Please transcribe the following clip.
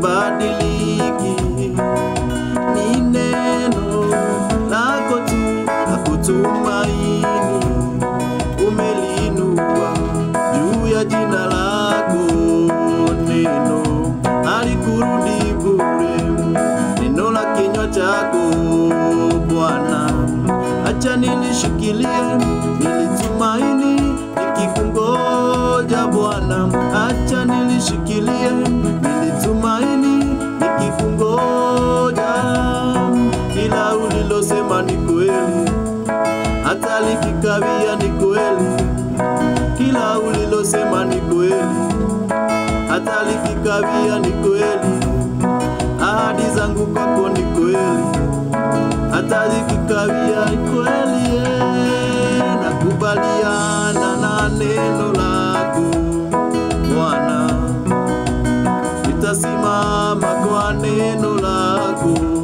halibadiliki, ni neno lako tu la kutumaini, umeliinua juu ya jina lako. Neno halikurudi bure, neno la kinywa chako Bwana, acha nilishikilie, nilitumaini nikikungoja Bwana, acha nilishikilie, nilitumaini nikikungoja. Kila ulilosema ni kweli, hata likikawia ni kweli. Kila ulilosema ni kweli, hata likikawia ni kweli. Ahadi zangu kwako ni kweli, hata likikawia ni kweli. yeah. Nakubaliana na neno lako Bwana, nitasimama kwa neno lako